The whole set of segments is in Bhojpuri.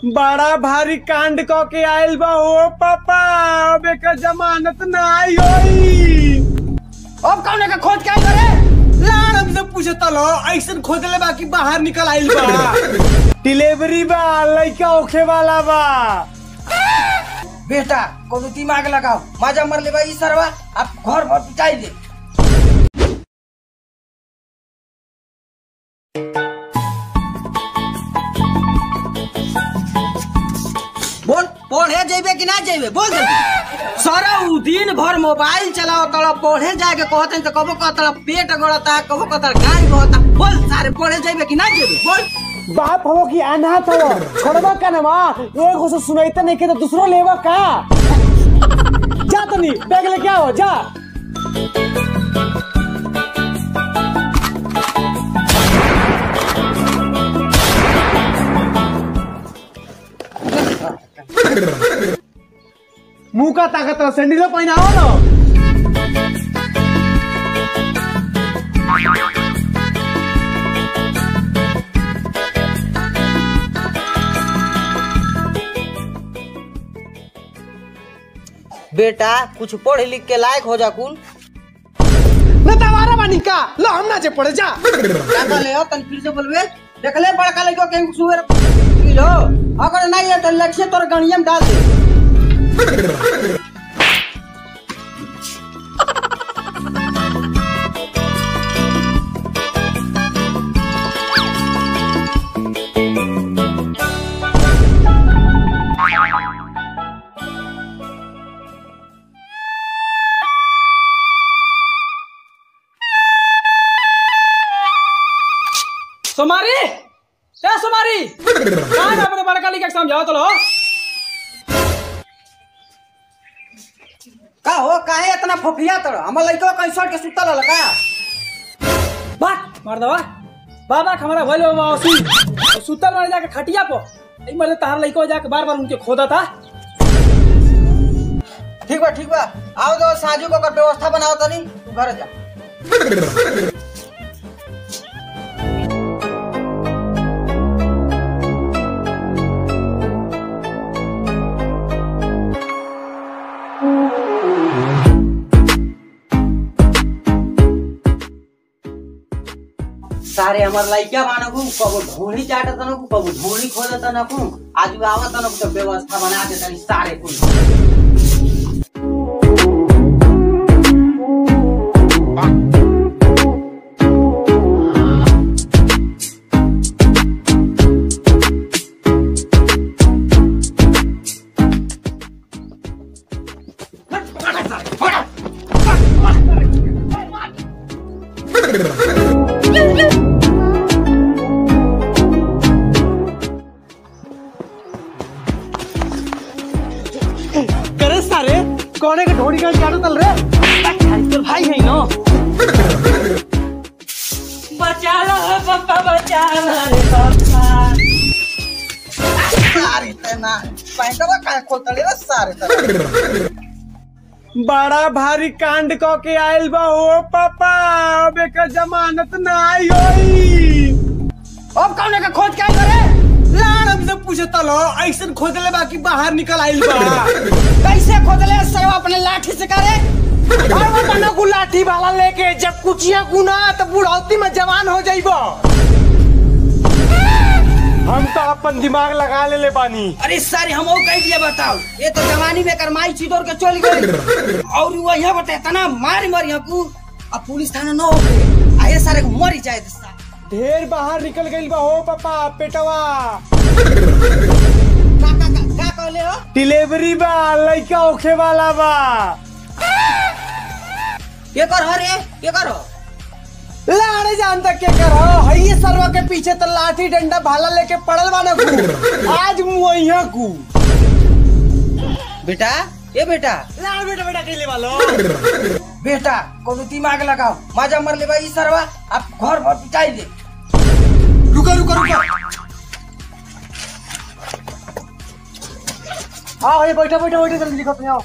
बड़ा भारी कांड क के आयल बा ओ पापा अब एकर जमानत नाई होई अब कौन का खोज क्या करे लाड़ हमसे पूछता लो ऐसन खोदले बा कि बाहर निकल आइल बा डिलीवरी बा लइका होखे वाला बा बेटा कोनो दिमाग लगाओ माजा मर ले भाई सरवा अब घर भर पिटाई दे बोल पढ़े जेबे कि ना जेबे बोल जल्दी सारा उ दिन भर मोबाइल चलाओ तड़ा पढ़े जाए के कहते तो कबो कहता पेट गड़ता कबो कहता गाय बहता बोल सारे पढ़े जेबे कि ना जेबे बोल बाप हो कि अनाथ हो छोड़बा का नमा एक से सुनाइता नहीं के तो दूसरो लेवा का जा तनी बैग लेके आओ जा मुंह का ताकत रहा सैंडल पहनाओ ना बेटा कुछ पढ़ लिख के लायक हो जा कुल ना तवारा बानी का लो हम ना जे पड़े जा क्या कहले हो तन फिर से बोलबे देख ले बड़का लड़को के सुअर लो अगर नहीं है तो लक्ष्य तोर गणिया में डाल दे सोमारी ए सोमारी कहाँ है अपने बड़का लिखा के समझाओ तो लो का हो काहे इतना फफिया तर हमर लड़को कहीं सट के सुतल हल का बात मार दवा बाबा हमारा भइल बा मौसी और सुतल मारे जाके खटिया पर एक मरे तार लइको जाके बार बार उनके खोदा था ठीक बा ठीक बा आओ तो साजू को कर व्यवस्था बनाओ तनी तू घर जा सारे हमार लइका बानकू कबो ढोली चाटत नकू कबो ढोली खोदत नकू आज आवत नकू तो व्यवस्था बना दे तनी सारे कुल करे सारे कोने के ढोड़ी का चाटो तल रे तो भाई है ना बचा लो पापा बचा लो रे पापा सारे तना पैंटवा का खोलतले रे सारे तना बड़ा भारी कांड क के आयल बा ओ पापा अब एकर जमानत नाई होई अब कौन का खोज क्या करे लाड़ हमसे पूछता लो ऐसन खोदले बा कि बाहर निकल आइल बा कैसे खोदले सब अपने लाठी से करे और वो तना को लाठी वाला लेके जब कुचिया गुना तो बुढ़ौती में जवान हो जाइबो हम तो अपन दिमाग लगा ले ले बानी अरे सारे हम कह दिया बताओ ये तो जवानी में करमाई छिदोर के चल गए और वही बता तना मार मार यहाँ को अब पुलिस थाना न हो गए आए सारे को मर ही जाए तो सारे। ढेर बाहर निकल गइल बा हो पापा पेटवा का का का का कहले हो डिलीवरी बा लइका होखे वाला बा ये कर हो रे ये करो लाड़े जानता क्या कर हई सरवा के पीछे तो लाठी डंडा भाला लेके पड़ल बाने कु आज मुइया कु बेटा ये बेटा लाड़ बेटा बेटा कहले वालो बेटा कोनो दिमाग लगाओ माजा मर ले भाई सरवा अब घर भर पिटाई दे रुको रुको रुको आओ ये बैठा बैठा बैठा जल्दी लिखो अपने आओ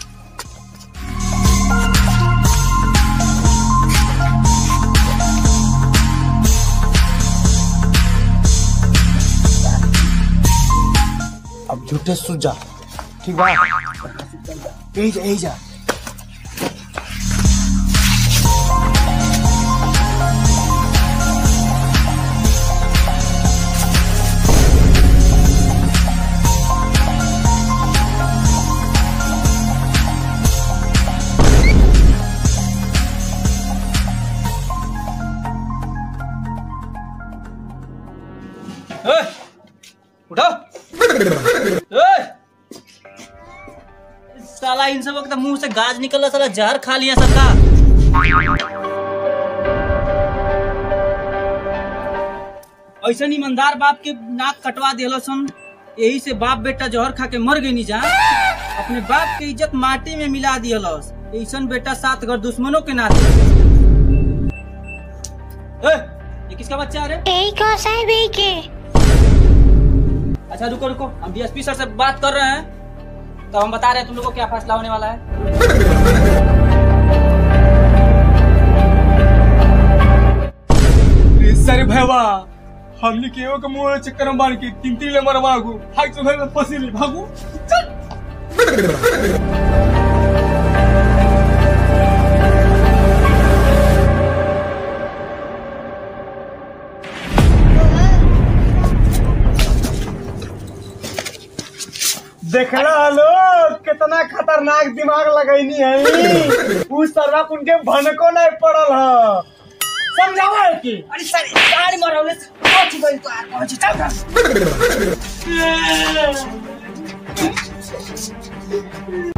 झूठे सूझ जा ठीक बा यही जा यही जा ए, उठो ए, साला इन सब वक्त मुंह से गाज निकला साला जहर खा लिया सबका ऐसा ईमानदार बाप के नाक कटवा दिलो सन यही से बाप बेटा जहर खा के मर गई नहीं जा अपने बाप के इज्जत माटी में मिला दियलस ऐसन बेटा सात घर दुश्मनों के नाते ए, ये किसका बच्चा है रे यही को साहब यही के अच्छा रुको रुको हम डीएसपी सर से बात कर रहे हैं तो हम बता रहे हैं तुम लोगों को क्या फैसला होने वाला है सर भैया हमने के एगो के मुंह चक्कर में मार के तीन तीन ले मर भागू हाई तो भाई फंसी ले भागू देखला लो कितना खतरनाक दिमाग लगैनी है उ सरवा उनके भनको नहीं पड़ल है समझावा है कि अरे सर गाड़ी मरौले से पहुंच गई तो यार पहुंच चल रहा